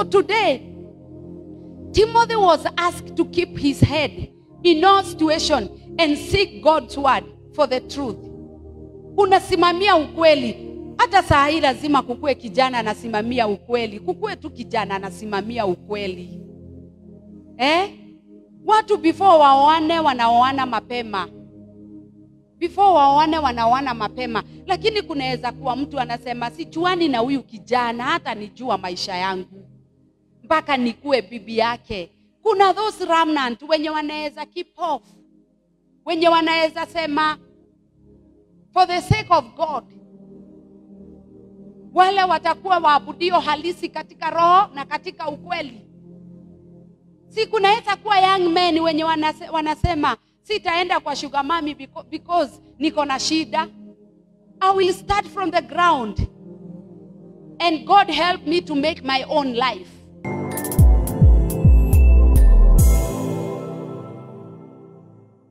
So today, Timothy was asked to keep his head in all situation and seek God's word for the truth. Unasimamia ukweli. Hata saa hii lazima kukue kijana anasimamia ukweli, kukue tu kijana anasimamia ukweli eh? Watu before waoane wanaoana mapema, before waoane wanaoana mapema, lakini kunaweza kuwa mtu anasema sijuani na huyu kijana, hata nijua maisha yangu mpaka nikuwe bibi yake. Kuna those remnant wenye wanaweza keep off, wenye wanaweza sema for the sake of God, wale watakuwa waabudio halisi katika roho na katika ukweli. Si kunaweza kuwa young men wenye wanase, wanasema sitaenda kwa sugar mami because, because niko na shida. I will start from the ground and God help me to make my own life.